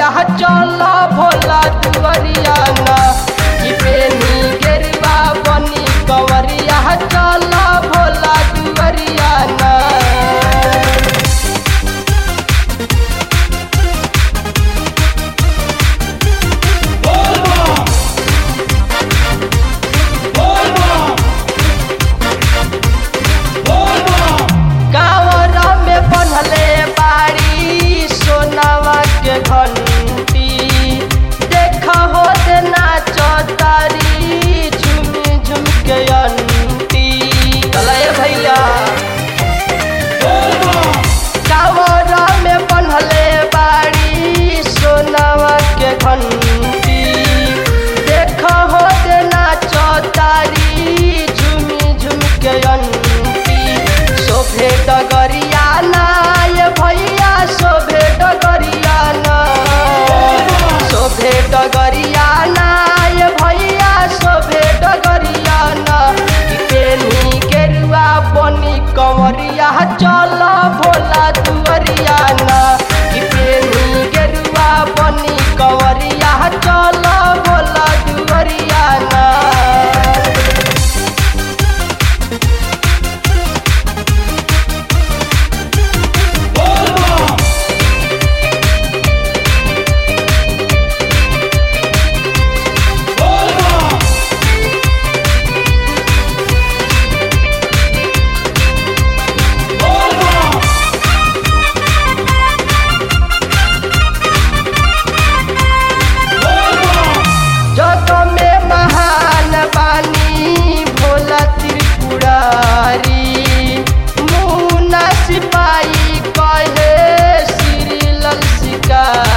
कंवरिया चल भोला दुवरिया ना कि पेनी गेरुआ बनी कंवरिया चल भोला दुवरिया ना कांवर में बनले बाड़ी सोनावा के घंटी देख हो दे नाच तारी झुम झुम के अंटी चले भैया कांवर में बनले बाड़ी सोनावा के घंटी देख हो दे नाच तारी झुमी झुम के अंटी शोभे डगरिया ना ये भैया शोभे डगरिया ना शोभे डगरिया ना ये भैया शोभे डगरिया ना कि पेनी गेरुआ बनी कंवरिया चल भोला दुवरिया ना कि पेनी गेरुआ बनी कंवरिया चल भोला दुवरिया ना जग में महान बानी भोला त्रिपुरारी मुन्ना सिपाही कहे श्री लल शिकारी